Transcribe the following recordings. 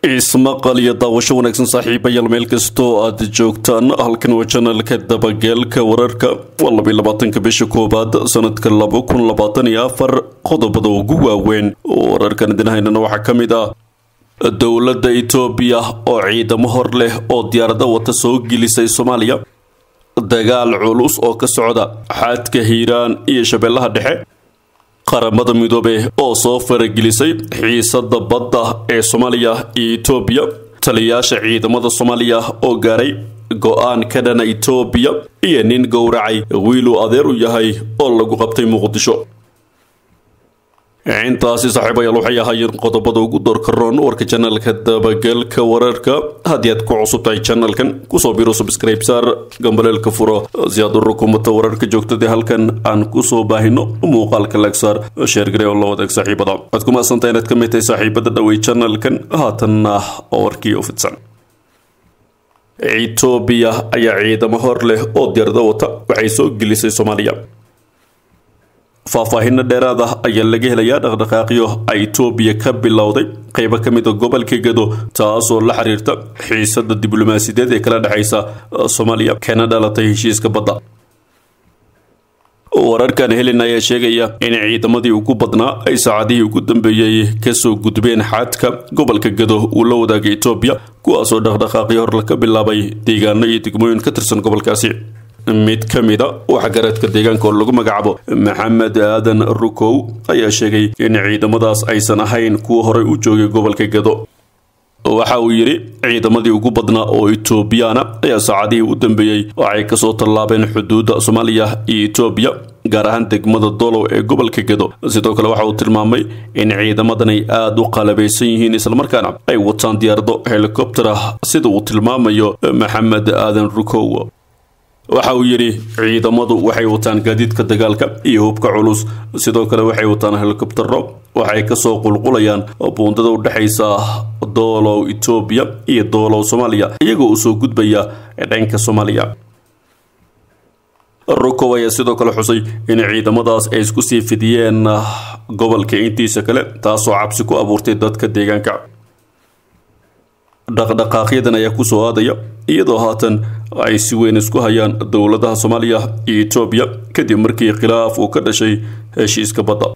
ismaqal iyo daawasho wanaagsan saaxiibayaal meel kastoo aad joogtaan halkan waa janalka dabageelka wararka waa labiy labaatanka bisha koowaad sanadka laba kun labaatan iyo afar qodobada ugu waaweyn wararkan idin haynana waxaa ka mid ah dowladda itoobiya oo ciidamo hor leh oo diyaarada wata soo gelisay soomaaliya dagaal culus oo ka socda xaadka hiiraan iyo shabeellaha dhexe qaramada midoobe oo soo faragelisay xiisada badda ee soomaaliya iyo itoobiya taliyayaasha ciidamada soomaaliya oo gaaray go-aan ka dhana itoobiya iyo nin gowracay wiiluu adeer u yahay oo lagu qabtay muqdisho intaasi saaxiibayaal waxay ahaayeen qodobada ugu doorkaroon warka janalka dabageelka wararka haddii aad ku cusub tahay janalkan kusoo biro subscribe saar gambaleelka furo si aad u rukumato wararka joogtada halkan aan kusoo baahino muuqaalka lagsaar sheergare oo la wadaag saaxiibada waad ku maadsantahay inaad ka mid tahay saaxiibada dhawey janalkan haatanna oo warkii u fidsan itoobiya ayaa ciidamo hor leh oo diyaarada wata waxay soo gelisay soomaaliya faahfaahinno dheeraad ah ayaa laga helayaa dhaqdhaqaaqyo ay itoobiya ka bilowday qaybo ka mid a gobolka gedo taasoo la xiriirta xiisada diblomaasiyadeed ee kala dhexaysa soomaaliya kana dhalatay heshiiska badda wararkan helin ayaa sheegaya in ciidamadii ugu badnaa ay saacadihii ugu dambeeyey kasoo gudbeen xadka gobolka gedo uu la wadaagay itoobiya kuwaasoo dhaqdhaqaaqyo hor ka bilaabay deegaano iyo degmooyin ka tirsan gobolkaasi mid ka mid a waxgaradka deegaanka oo lagu magacaabo maxamed aadan rukow ayaa sheegay in ciidamadaas aysan ahayn kuwa horey u joogay gobolka gedo waxa uu yidhi ciidamadii ugu badnaa oo itoobiyaana ayaa saacadihii u dambeeyey waxay kasoo tallaabeen xuduudda soomaaliya iyo itoobiya gaar ahaan degmada dolow ee gobolka gedo sidoo kale waxa uu tilmaamay in ciidamadan ay aada u qalabaysan yihiin islamarkaana ay wataan diyaarado helikobter ah sida uu tilmaamayo maxamed aadan rukow waxa uu yidhi ciidamadu waxay wataan gaadiidka dagaalka iyo hubka culus sidoo kale waxay wataan helikobtero waxay kasoo qulqulayaan buundada u dhexaysa doolow itoobiya iyo doolow soomaaliya iyagoo usoo gudbaya dhanka soomaaliya rukow ayaa sidoo kale xusay in ciidamadaas ay isku sii fidiyeen gobolka intiisa kale taasoo cabsi ku abuurtay dadka deegaanka dhaqdhaqaaqyadan ayaa kusoo aadaya iyadoo haatan ay si weyn isku hayaan dowladaha soomaaliya iyo itoobiya kadib markii khilaaf uu ka dhashay heshiiska badda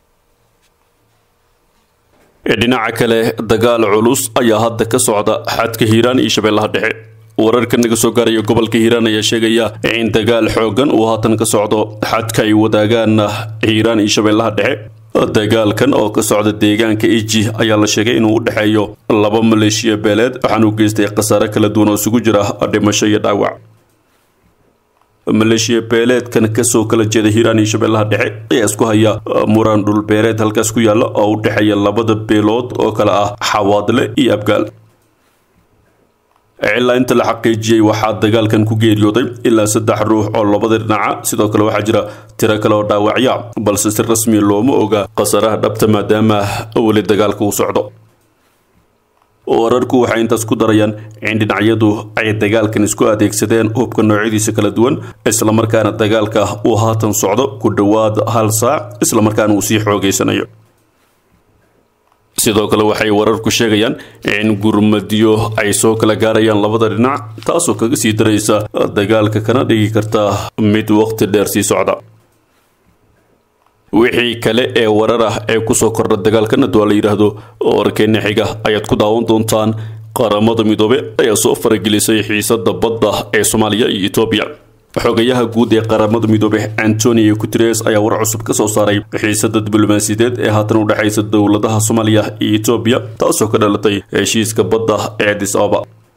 dhinaca kale dagaal culus ayaa hadda ka socda xadka hiiraan iyo shabeellaha dhexe wararka naga soo gaaraya gobolka hiiraan ayaa sheegaya in dagaal xoogan uu haatan ka socdo xadka ay wadaagaan hiiraan iyo shabeellaha dhexe dagaalkan oo ka socda deegaanka iji ayaa la sheegay inuu u dhexeeyo laba maleeshiya beeleed waxaana u geystay khasaare kala duwan oo isugu jira dhimasho iyo dhaawac maleeshiya beeleedkan kasoo kala jeeda hiiraan iyo shabeellaha dhexe ayaa isku haya muran dhulbeereed halkaas ku yaalla oo u dhexeeya labada beelood oo kale ah xawaadle iyo abgaal ilaa inta la xaqiijiyey waxaa dagaalkan ku geeriyooday ilaa saddex ruux oo labada dhinaca sidoo kale waxaa jira tiro kale oo dhaawacya balse si rasmi looma oga khasaraha dhabta maadaama weli dagaalka uu socdo wararku waxay intaas ku darayaan in dhinacyadu ay dagaalkan isku adeegsadeen hubka noocyadiisa kala duwan islamarkaana dagaalka uu haatan socdo ku dhowaad hal saac islamarkaana uu sii xoogeysanayo sidoo kale waxay wararku sheegayaan in gurmadyo ay soo kala gaarayaan labada dhinac taasoo kaga sii daraysa dagaalka kana dhigi karta mid waqti dheer sii socda wixii kale ee warar ah ee kusoo kordha dagaalkan hadduu la yidhaahdo warkeena xiga ayaad ku daawan doontaan qaramada midoobe ayaa soo faragelisay xiisada badda ee soomaaliya iyo etoobiya xogayaha guud ee qaramada midoobe antonio guteres ayaa war cusub ka soo saaray xiisada diblomaasiyadeed ee haatan u dhexaysa dowladaha soomaaliya iyo etoobiya taasoo ka dhalatay heshiiska badda ee adis ababa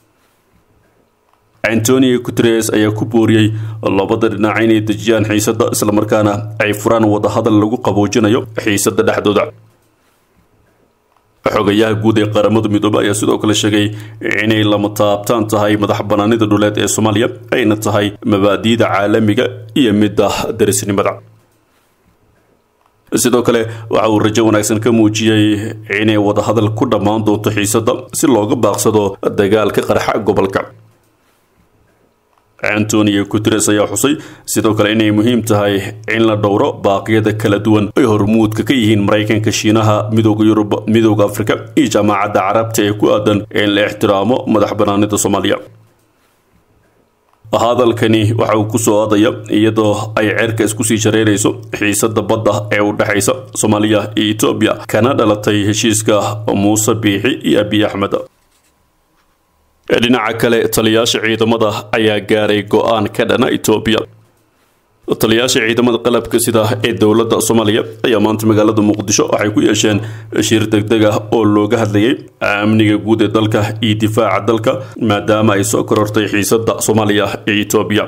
antonio guteres ayaa ku booriyey labada dhinac inay dejiyaan xiisada islamarkaana ay furaan wadahadal lagu qaboojinayo xiisada dhexdooda xogayaha guud ee qaramada midoobe ayaa sidoo kale sheegay inay lama taabtaan tahay madax banaanida dhuleed ee soomaaliya ayna tahay mabaadi'da caalamiga iyo midda darisnimada sidoo kale waxa uu rajo wanaagsan ka muujiyey inay wadahadal ku dhammaan doonto xiisada si looga baaqsado dagaalka qarxa gobolka antonio guteres ayaa xusay sidoo kale inay muhiim tahay in la dhowro baaqyada kala duwan ay hormuudka ka yihiin maraykanka shiinaha midooda yurub midooda afrika iyo jaamacadda carabta ee ku aadan in la ixtiraamo madax banaanida soomaaliya hadalkani waxa uu kusoo aadaya iyadoo ay ceerka isku sii shareerayso xiisada badda ee u dhexaysa soomaaliya iyo etoobiya kana dhalatay heshiiska muuse biixi iyo abiy axmed dhinaca kale taliyaasha ciidamada ayaa gaaray go-aan ka dhana etoobiya taliyaasha ciidamada qalabka sida ee dowladda soomaaliya ayaa maanta magaalada muqdisho waxay ku yeesheen shir degdeg ah oo looga hadlayay amniga guud ee dalka iyo difaaca dalka maadaama ay soo korortay xiisada soomaaliya iyo etoobiya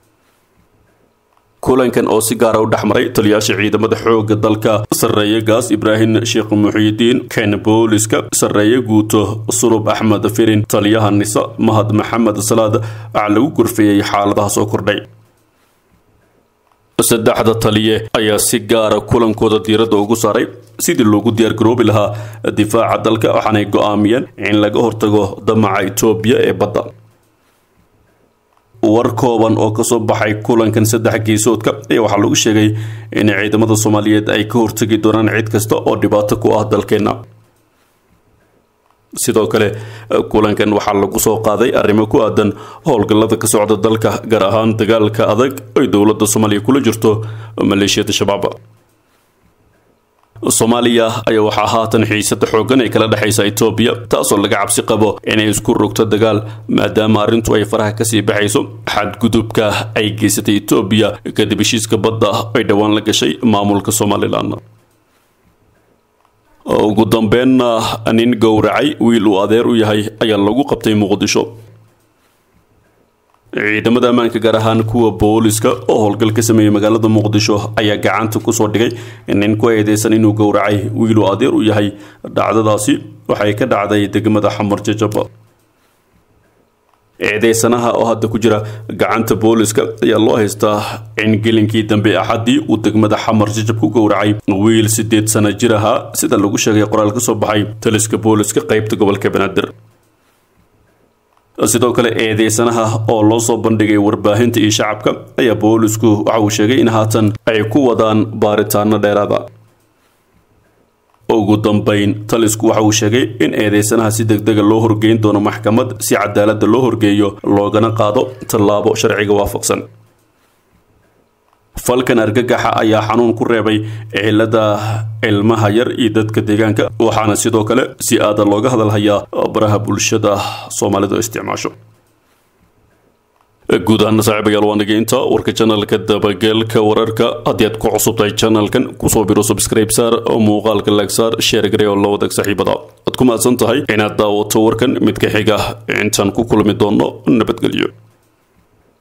kulankan oo si gaara u dhexmaray taliyaasha ciidamada xooga dalka sarreeye gaas ibraahim sheekh muxiyidiin ken booliska sarreeye guuto sulub axmed firin taliyaha nisa mahad maxamed salaad waxaa lagu gorfeeyey xaaladaha soo kordhay saddexda taliye ayaa si gaara kulankooda diiradda ugu saaray sidii loogu diyaargaroobi lahaa difaaca dalka waxaanay go-aamiyeen in laga hortago damaca etoobiya ee badda war kooban oo kasoo baxay kulankan saddex geesoodka ayaa waxaa lagu sheegay in ciidamada soomaaliyeed ay ka hortagi doonaan cid kasta oo dhibaato ku ah dalkeenna sidoo kale kulankan waxaa lagu soo qaaday arrimo ku aadan howlgallada ka socda dalka gaar ahaan dagaalka adag ay dowladda soomaaliya kula jirto maleeshiyada shabaab soomaaliya ayaa waxaa haatan xiisada xoogan ee kala dhexaysa etoobiya taasoo laga cabsi qabo inay isku rogto dagaal maadaama arrintu ay faraha kasii baxayso xadgudubka ay geysatay etoobiya kadib heshiiska badda ay dhowaan la gashay maamulka somalilan ugu dambeenna nin gowracay wiil uu adeer u yahay ayaa lagu qabtay muqdisho ciidamada ammaanka gaar ahaan kuwa booliska oo howlgal ka sameeyey magaalada muqdisho ayaa gacanta kusoo dhigay nin ku eedeysan inuu gowracay wiil uu adeer u yahay dhacdadaasi waxay ka dhacday degmada xamar jajaba eedeysanaha oo hadda ku jira gacanta booliska ayaa loo haystaa in gelinkii dambe axadii uu degmada xamar jajab ku gowracay wiil sideed sana jir ahaa sida lagu sheegay qoraal ka soo baxay taliska booliska qeybta gobolka banaadir sidoo kale eedeysanaha oo loo soo bandhigay warbaahinta iyo shacabka ayaa boolisku waxa uu sheegay in haatan ay ku wadaan baaritaano dheeraada ugu dambeyn talisku waxa uu sheegay in eedeysanaha si degdega loo horgeyn doono maxkamad si cadaaladda loo horgeeyo loogana qaado tallaabo sharciga waafaqsan falkan argagaxa ayaa xanuun ku reebay cilada ilmaha yar iyo dadka deegaanka waxaana sidoo kale si aada looga hadalhayaa baraha bulshada soomaalidu isticmaasho guud ahaana saaxiibayaal waa nageynta warka janalka dabageelka wararka haddii aad ku cusubtahay janalkan kusoo biro subscribe saar muuqaalka laagsaar sheer garey oo la wadag saaxiibada waad ku mahadsan tahay inaad daawato warkan midka xiga intaan ku kulmi doono nabadgelyo